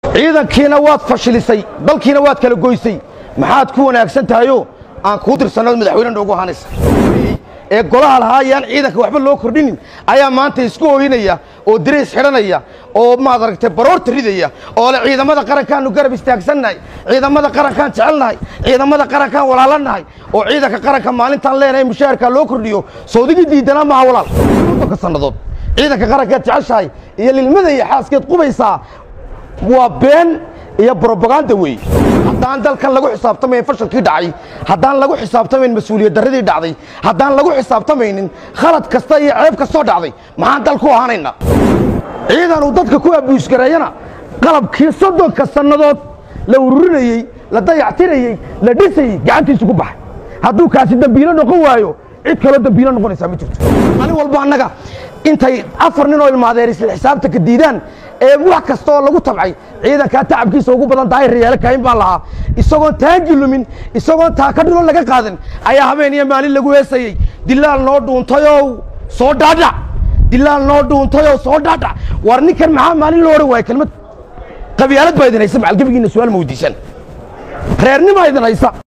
ciidankiina waad fashilisay dalkiina waad kala goysay maxaad ku wanaagsan tahayoo aan kuu dirsannood madaxweyne noogu ahaanaysa ee golaha lahaa ayaan ciidanka waxba loo kordhinin ayaa maanta isku ooyinaya oo dirays xidhanaya oo maad aragtay baroorta ridaya oo le ciidamada qarankaannu garab istaagsannahay ciidamada qarankaan jecelnahay ciidamada qarankaan walaalannahay oo ciidanka qaranka maalintaan leenahay mushaharkaa loo kordhiyo sawdigii diidanaa maaha walaal ka sannadood ciidanka qarankaad jeceshahay iyo lilmada iyo xaaskeed qubaysaa waa been iyo brobaganda weeye haddaan dalkan lagu xisaabtamayn fashalkii dhacay haddaan lagu xisaabtamayn mas-uuliyad darradii dhacday haddaan lagu xisaabtamaynin khalad kasta iyo ceeb kastoo dhacday maxaan dal ku ahaanaynaa ciidan uu dadka ku abuusgareeyana qalabkii soddonka sannadood la ururinayey la dayactirayey la dhisayey gacantiisu ku baxay hadduu kaasi dembiilo noqon waayo cid kaloo dembiilo noqonaysaa ma jirto maalin walba annaga intay afar nin oo ilmaadeer isla xisaabtanka diidaan ee wax kasta oo lagu tabcay ciidankaa tacabkiisa ugu badan daahir yaale kayn baan lahaa isagoon taangi lumin isagoon taaka dhilo laga qaadan ayaa habeen iyo maalin lagu heesayey dilaal noo dhuuntayow soo dhaadhac dilaal noo dhuuntayoo soo dhaadhac war ninkan maxaa maalin loo odhan waaya kelmad qabyaalad baa idin haysa macalgebigiina su-aal ma weydiisan reernima idin haysa